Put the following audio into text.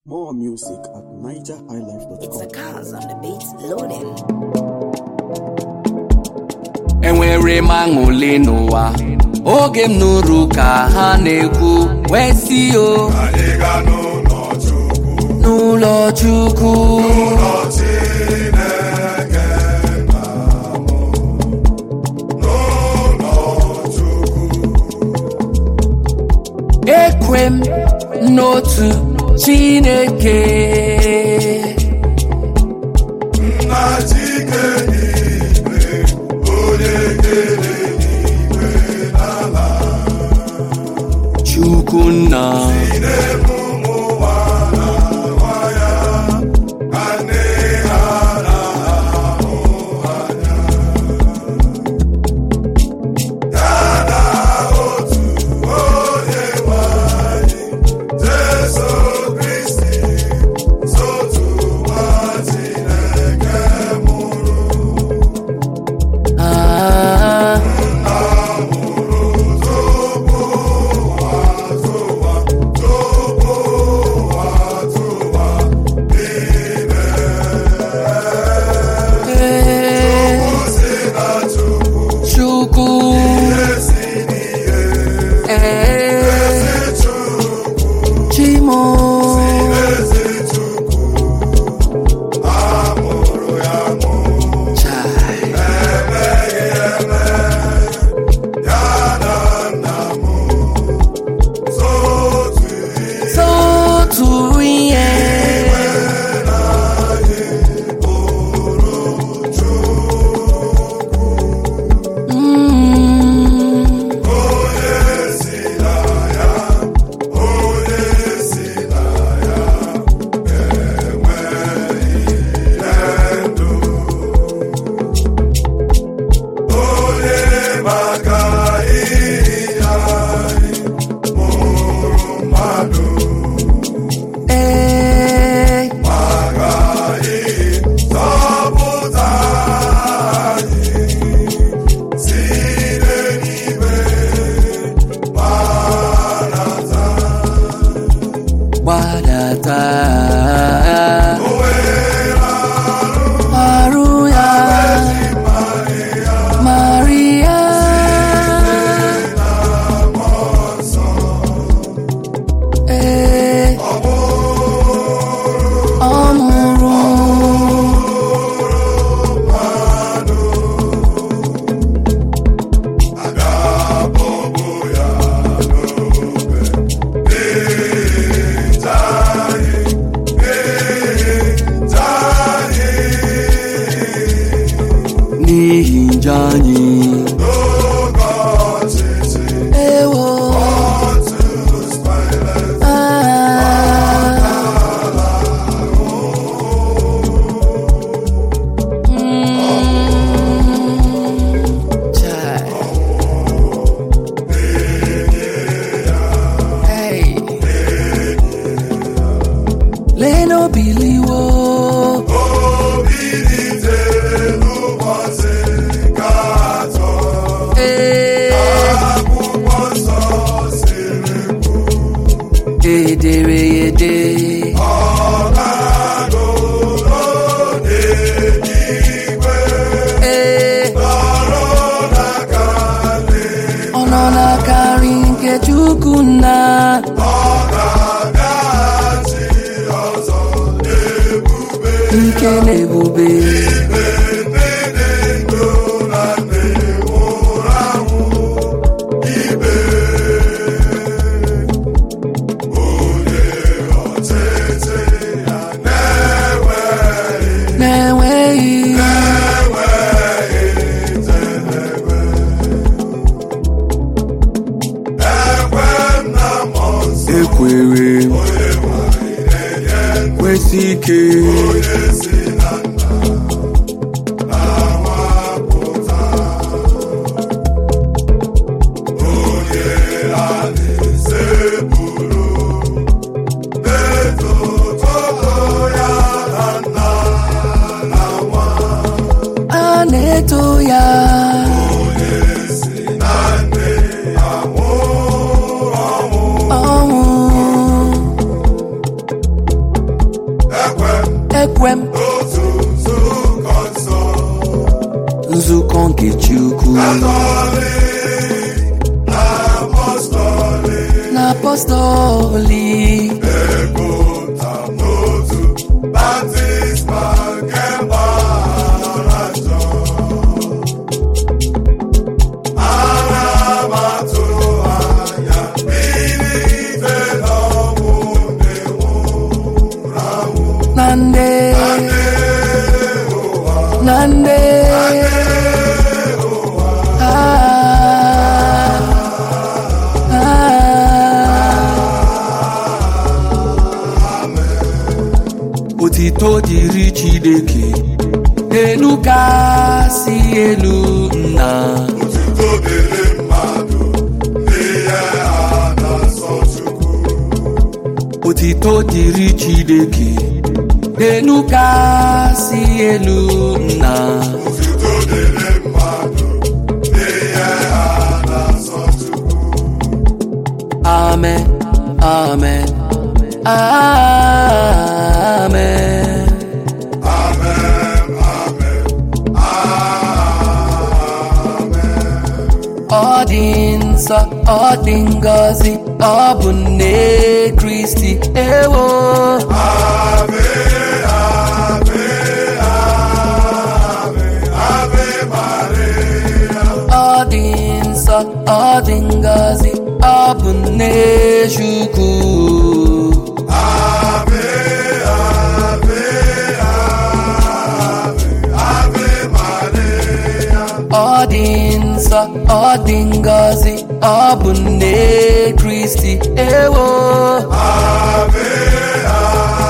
More music at It's nigerhighlife.com. the cars on the beats loading. enwere m aṅụle n'ụwa oge m nụrụ ka ha na-ekwu wee si o Anyị ga n'ụlọ Chukwu, n'ụlọ chukwu ụlọ Chineke nna m, n'ụlọ Chukwu, ekwe m n'otu chineke nna Chike n'igwe, onye kere n'igwe n'ala, chukwu nna na-ebu ụmụ ụwa na nwa ya, ka nne ha na-ahụ anya. Ya na otu onye nwe anyị, Jesu Kristi, sotu nwa Chineke mụrụ. Ah, eh, chukwu eh, chimo Chai. Sotu ihe Mm. maka ihe anyị mụrụ mmadụ Eh, maka ịzọpụta anyị site n'ime gbanata gbadata arụ ya maria ee ọ mụrụ ga-abọbụ ya n'obe ịta anyị ịta anyị n'ihi njọ anyị n'oge ọchịchị ewo Pontius Pilate ah. Mm. Chai. Hey. Leno biliwo Obilitere n'ụbọchị nke atọ Eh, akwụkwọ nsọ siri edere ya ede ọ ga-anọ n'eluigwe Eh, nọrọ n'aka nri ọ nọ n'aka nri nke Chukwu nna ọ ga-abịaghachi ọzọ n'ebube ike na ebube ikpe ndị dị ndụ na ndị nwụrụ anwụ ikpe onye ọchịchị ya na-enweghị na-enweghị enweghị njedebe ekwe m na mmụọ nsọ ekwere onye nwanyị na-enye kwesị ike onye si na nna na-awapụta onye a na-esepụrụ etuto ya na nna na nwa a na-eto ya onye si na nne ya nwụrụ ọnwụ ọnwụ ekwe m otu nzukọ nsọ nzukọ nke Chukwu Katọlik na apọstọlik na apọstọlik epụta n'otu baptizma nke mgbaghara njọ ana m atụ anya bilite n'ọnwụ ndị nwụrụ anwụ na nde na nde Ah, ah. otito dịrị Chineke elu kasị elu nna Otuto dịrị mmadụ n'ihe a na-asọ Chukwu otito dịrị Chineke elu kasị elu nna Otuto dịrị mmadụ n'ihe a na-asọ Chukwu amen amen amen Amen, amen, amen. ọ dị nsọ ọ dị ngọzi ọ bụ nne Kristi ewo Ave, ave, ave, ave Maria. ọ dị nsọ ọ dị ngọzi ọ bụ nne Chukwu Ave, ave, ave, ave Maria. ọ dị nsọ ọ dị ngọzi ọ bụ nne Kristi ewo Ave, ave,